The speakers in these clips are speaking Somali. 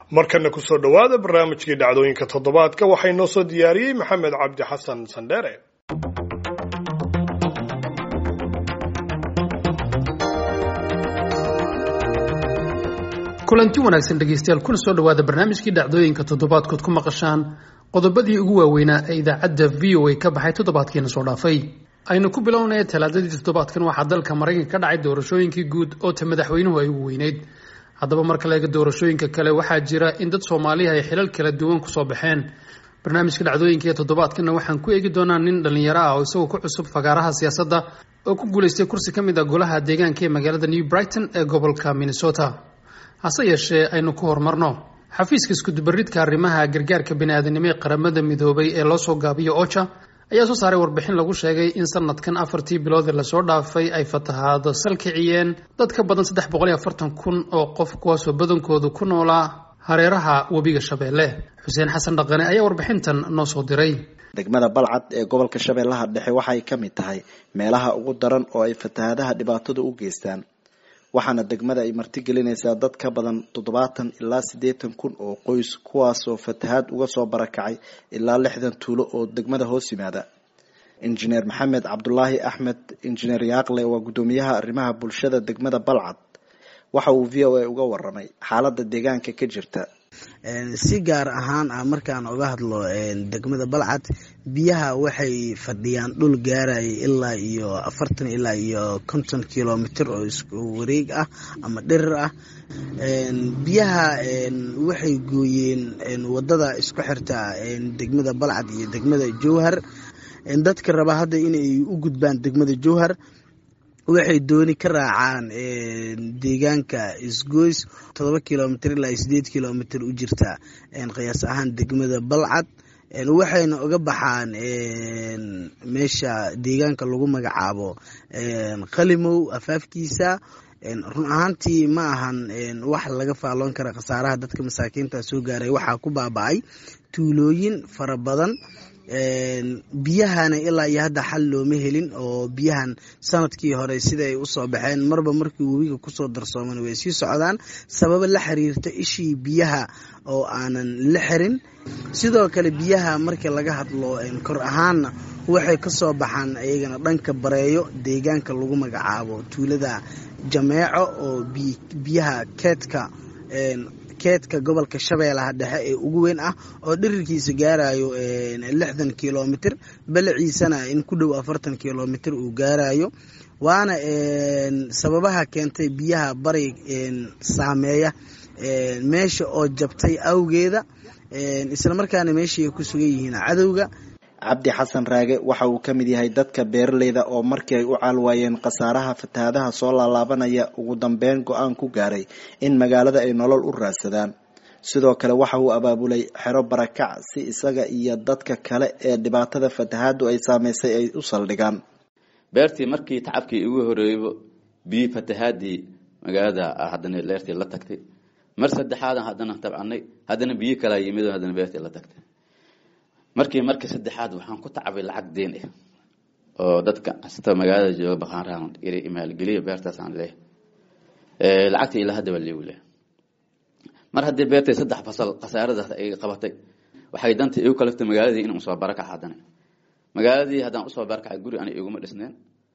markana kusoo dhowaada barnaamijkii dhacdooyinka toddobaadka waxaa inoo soo diyaariyey maxamed cabdi xasan sandheere kulanti wanaagsan dhegaystayaal kuna soo dhowaada barnaamijkii dhacdooyinka toddobaadkood ku maqashaan qodobadii ugu waaweynaa ee idaacadda v o a ka baxay toddobaadkiina soo dhaafay aynu ku bilownaya talaadadii toddobaadkan waxaa dalka maraykanka ka dhacay doorashooyinkii guud oo ta madaxweynuhu ay ugu weyneyd haddaba marka la eega doorashooyinka kale waxaa jira in dad soomaaliya ay xilal kala duwan kusoo baxeen barnaamijka dhacdooyinka ee toddobaadkana waxaan ku eegi doonaa nin dhallinyaro ah oo isagoo ku cusub fagaaraha siyaasadda oo ku guulaystay kursi ka mid ah golaha deegaanka ee magaalada new brighton ee gobolka minnesota hase yeeshee aynu ku horumarno xafiiska iskudubaridka arrimaha gargaarka bini-aadanimo ee qaramada midoobay ee loo soo gaabiyo oja ayaa soo saaray warbixin lagu sheegay in sanadkan afartii bilood ee lasoo dhaafay ay fatahaado salkiciyeen dad ka badan saddex boqol iyo afartan kun oo qof kuwaasoo badankoodu ku noolaa hareeraha webiga shabeelle xuseen xasan dhaqane ayaa warbixintan noo soo diray degmada balcad ee gobolka shabeellaha dhexe waxay ka mid tahay meelaha ugu daran oo ay fatahaadaha dhibaatadu u geystaan waxaana degmada ay martigelinaysaa dad ka badan toddobaatan ilaa siddeetan kun oo qoys kuwaasoo fatahaad uga soo barakacay ilaa lixdan tuulo oo degmada hoos yimaada injineer maxamed cabdulaahi axmed injineer yaaqle waa guddoomiyaha arrimaha bulshada degmada balcad waxa uu v o a uga waramay xaaladda deegaanka ka jirta si gaar ahaan ah markaan uga hadlo degmada balcad biyaha waxay fadhiyaan dhul gaaraya ilaa iyo afartan ilaa iyo konton kilomitr oo isku wareeg ah ama dhirir ah biyaha waxay gooyeen wadada isku xirta degmada balcad iyo degmada jowhar dadka raba hadda inay u gudbaan degmada jowhar waxay dooni ka raacaan deegaanka isgoys todoba kilomitr ilaa sideed kilomitr u jirta qiyaas ahaan degmada balcad waxayna uga baxaan meesha deegaanka lagu magacaabo qalimow afaafkiisa run ahaantii ma ahan wax laga faalloon kara khasaaraha dadka masaakiinta soo gaaray waxaa ku baaba-ay tuulooyin fara badan biyahana ilaa iyo hadda xal looma helin oo biyahan sanadkii hore sida ay usoo baxeen marba markii webiga kusoo darsooman way sii socdaan sababo la xiriirta ishii biyaha oo aanan la xirin sidoo kale biyaha markii laga hadlo kor ahaanna waxay kasoo baxaan iyagana dhanka bareeyo deegaanka lagu magacaabo tuulada jameeco oo biyaha keedka keedka gobolka shabeellaha dhexe ee ugu weyn ah oo dhirirkiisa gaarayo lixdan kilomitr balaciisana in ku dhow afartan kilomitr uu gaarayo waana sababaha keentay biyaha bari saameeya meesha oo jabtay awgeeda islamarkaana meeshay ku sugan yihiin cadowga cabdi xasan raage waxa uu ka mid yahay dadka beeraleyda oo markii ay u caalwaayeen khasaaraha fatahaadaha soo laalaabanaya ugu dambeyn go-aan ku gaaray in magaalada ay nolol u raadsadaan sidoo kale waxa uu abaabulay xero barakac si isaga iyo dadka kale ee dhibaatada fatahaadu ay saameysay ay u saldhigaan beertii markii tacabkii igu horeeybo biyi fatahaadii magaalada haddana leertii la tagtay mar saddexaadan haddana tabcanay haddana biyo kalaa yimid haddana beertii la tagtay markii markii saddexaad waxaan ku tacabay lacag deen ah oo dadka hasta magaalada jooga baqaanrahan maalgeliya beertaasaan leeyahay lacagtii ilaa hadda waa leegu leh mar haddii beertay saddex fasal khasaaradaas ay qabatay waxay danta igu kalaftay magaaladii inaan usoo barakac haddana magaaladii haddaan usoo barakacay guri ana iguma dhisneen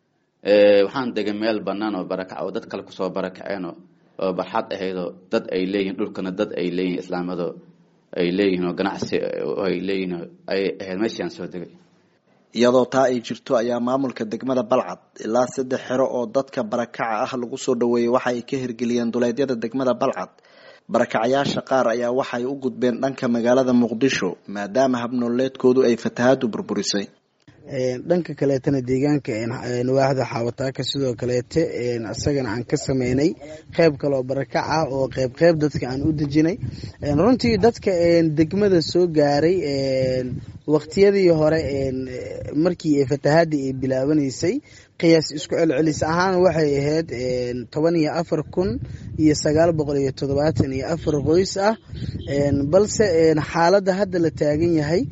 waxaan degay meel banaan oo barakac oo dad kale kusoo barakaceen oo barxad ahaydoo dad ay leeyihin dhulkana dad ay leeyihin islaamado ay leeyihiin oo ganacsi ay leeyihiin ay ahayd meeshaan soo degay iyadoo taa ay jirto ayaa maamulka degmada balcad ilaa saddex xero oo dadka barakaca ah lagu soo dhaweeyey waxa ay ka hirgeliyeen duleedyada degmada balcad barakacayaasha qaar ayaa waxay u gudbeen dhanka magaalada muqdisho maadaama habnooleedkoodu ay fatahaadu burburisay dhanka kaleetana deegaanka waaxda xaawataaka sidoo kaleete isagana aan ka sameynay qeyb kaleoo barakac ah oo qeyb qeyb dadka aan u dejinay runtii dadka degmada soo gaaray waqtiyadii hore markii fatahaadii ay bilaabanaysay qiyaas isku celcelis ahaan waxay ahayd toban iyo afar kun iyo sagaal boqol iyo toddobaatan iyo afar qoys ah balse xaaladda hadda la taagan yahay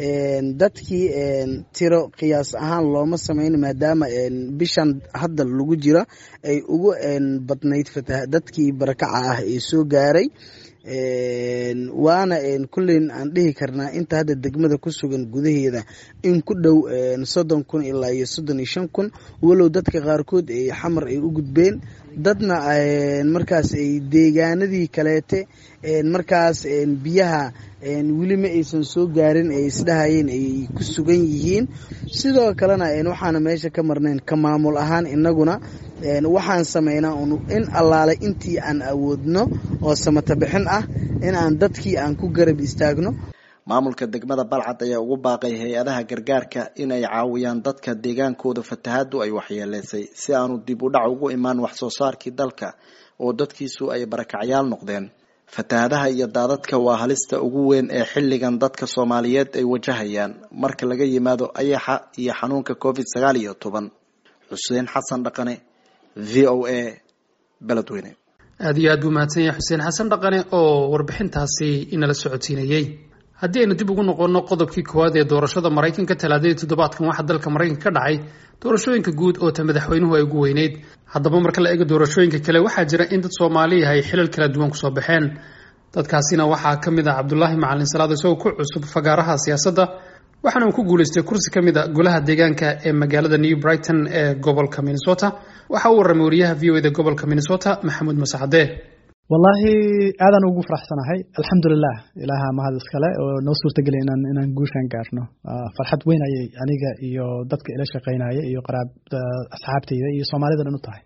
dadkii tiro qiyaas ahaan looma sameyn maadaama bishan hadda lagu jira ay ugu badnayd dadkii barakaca ah ee soo gaaray waana kulleyn aan dhihi karnaa inta hadda degmada ku sugan gudaheeda in ku dhow soddon kun ilaa iyo soddon iyo shan kun walow dadka qaarkood ay xamar ay u gudbeen dadna markaas ay deegaanadii kaleete markaas biyaha weli ma aysan soo gaarin ay isdhahayeen ay ku sugan yihiin sidoo kalena waxaana meesha ka marnayn ka maamul ahaan inaguna waxaan sameynaa in allaale intii aan awoodno oo samata bixin ah in aan dadkii aan ku garab istaagno maamulka degmada balcad ayaa ugu baaqay hay-adaha gargaarka in ay caawiyaan dadka deegaankooda fatahaadu ay waxyeeleysay si aanu dib u dhac ugu imaan wax soo saarkii dalka oo dadkiisu ay barakacyaal noqdeen fatahaadaha iyo daadadka waa halista ugu weyn ee xilligan dadka soomaaliyeed ay wajahayaan marka laga yimaado ayaxa iyo xanuunka covid sagaal iyo toban xuseen xasan dhaqane v o a beledweyne aada iyo aad buu mahadsan yahay xuseen xasan dhaqane oo warbixintaasi inala socodsiinayey haddii aynu dib ugu noqonno qodobkii koowaad ee doorashada maraykanka talaadadii toddobaadkan waxaa dalka maraykanka ka dhacay doorashooyinka guud oo ta madaxweynuhu ay ugu weyneyd haddaba marka la eego doorashooyinka kale waxaa jira in dad soomaaliya ay xilal kala duwan kusoo baxeen dadkaasina waxaa ka mid ah cabdulaahi macalin salaad isagoo ku cusub fagaaraha siyaasadda waxaana uu ku guulaystay kursi ka mid a golaha deegaanka ee magaalada new brighton ee gobolka minnesota waxa uu warramay wariyaha v o da gobolka minnesota maxamuud masacade wallaahi aadaan ugu faraxsanahay alxamdulilah ilaaha mahad iskale oo noo suurtageliya inaan inaan guushaan gaarno farxad weyn ayay aniga iyo dadka ila shaqaynaya iyo qaraab asxaabtayda iyo soomaalida dhan u tahay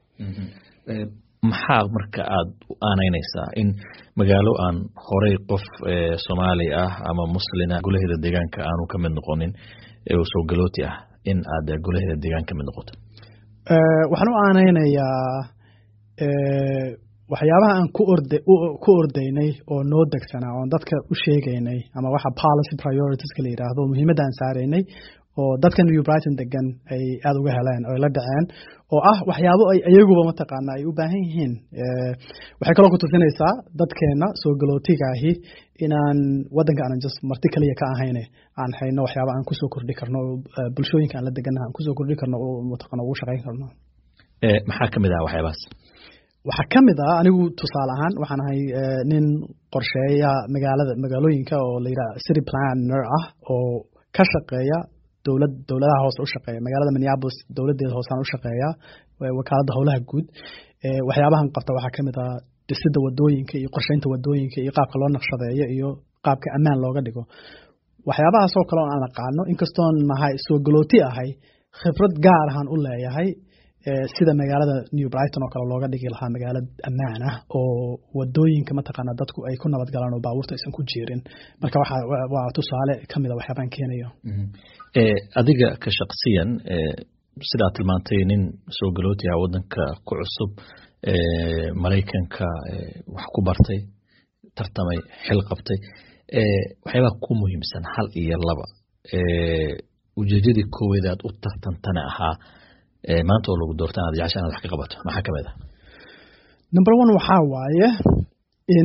maxaa marka aada u aanaynaysaa in magaalo aan horey qof soomaali ah ama muslina golaheeda deegaanka aanu ka mid noqonin oo soo galooti ah in aad golaheeda deegaan ka mid noqoto waxaan u aanaynayaa waxyaabaha aan ku ord ku ordaynay oo noo degsanaa oon dadka u sheegaynay ama waxa policy prioritiska la yidhaahdo muhiimadda aan saaraynay oo dadka new brighton degan ay aada uga heleen oo ay la dhaceen oo ah waxyaabo ay iyaguba mataqaana ay u baahan yihiin waxay kaloo ku tusinaysaa dadkeena soo galootigaahi inaan waddanka aanan just marti kaliya ka ahayne aan hayno waxyaaba aan kusoo kordhi karno bulshooyinka aan la deganaha aan kusoo kordhi karno oo mataqana ugu shaqayn karno maxaa ka mid ah waxyaabahaas waxaa ka mid ah anigu tusaale ahaan waxaan ahay nin qorsheeya magaalada magaalooyinka oo la yidhaha city planner ah oo ka shaqeeya dowlad dowladaha hoose u shaqeeya magaalada minneapolis dowladeeda hoosaan u shaqeeya wakaaladda howlaha guud waxyaabahan qabta waxaa ka mid ah dhisidda wadooyinka iyo qorsheynta wadooyinka iyo qaabka loo naqshadeeyo iyo qaabka ammaan looga dhigo waxyaabahaasoo kale oo aan aqaano inkastoon nahay soo galooti ahay khibrad gaar ahaan u leeyahay sida magaalada new brighton oo kale looga dhigi lahaa magaalo ammaan ah oo wadooyinka mataqaana dadku ay ku nabad galaan oo baabuurta aysan ku jiirin marka waxa waa tusaale ka mid a waxyaabaan keenayo adiga ka shaqsiyan sidaa tilmaantay nin soo galooti ah waddanka ku cusub maraykanka wax ku bartay tartamay xil qabtay waxyaabaha ku muhiimsan hal iyo laba ujeedadii kooweed aad u tartantana ahaa maanta oo lagu doorta inaad jecesha inaad wax ka qabato maxaa ka mid ah number one waxaa waaye in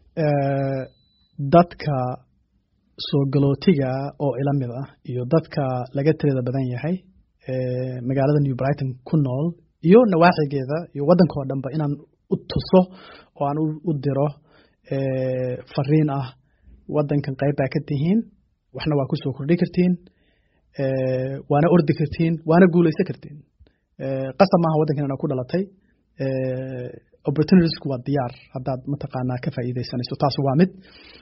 dadka soo galootiga oo ila mid ah iyo dadka laga tirada badan yahay magaalada new brighton ku nool iyo nawaaxigeeda iyo waddanka oo dhanba inaan u tuso oo aan u diro fariin ah waddankan qayb baa ka tihiin waxna waa ku soo kordhi kartiin waana ordi kartiin waana guulaysan kartiin qasab maaha waddankan inaa ku dhalatay opportunitiesku waa diyaar haddaad mataqaanaa ka faa'iidaysanayso taas waa mid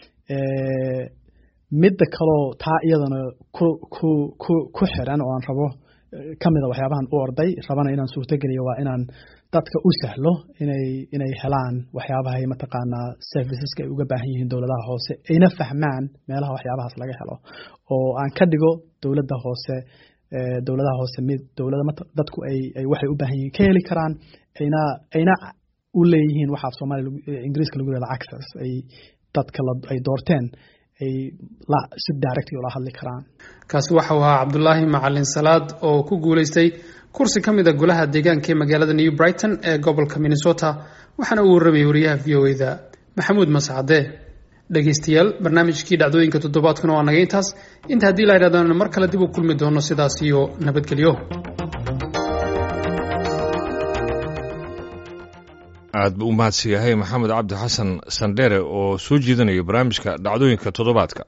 midda kaloo taa iyadana ku ku ku ku xiran oo aan rabo ka mida waxyaabahan u orday rabana inaan suurtogeliyo waa inaan dadka u sahlo inay inay helaan waxyaabahay mataqaanaa serviceska ay uga baahan yihiin dowladaha hoose ayna fahmaan meelaha waxyaabahaas laga helo oo aan ka dhigo dowladda hoose dowladaha hoose mid dowlada dadku ay ay waxay u baahan yihiin ka heli karaan ayna ayna u leeyihiin waxaa soomaaliya ingiriiska lagu yihahdo access ay dadka ay doorteen ay la si direct ula hadli karaan kaasi waxau ahaa cabdulaahi macalin salaad oo ku guulaystay kursi ka mid a golaha deegaanka ee magaalada new brighton ee gobolka minnesota waxaana uu warramayay wariyaha v o e-da maxamuud mascade dhegaystayaal barnaamijkii dhacdooyinka toddobaadkuna waa naga intaas inta haddii la yidhahdaan mar kale dib u kulmi doono sidaas iyo nabadgelyo aad buu u mahadsan yahay maxamed cabdi xasan sandheere oo soo jeedinaya barnaamijka dhacdooyinka toddobaadka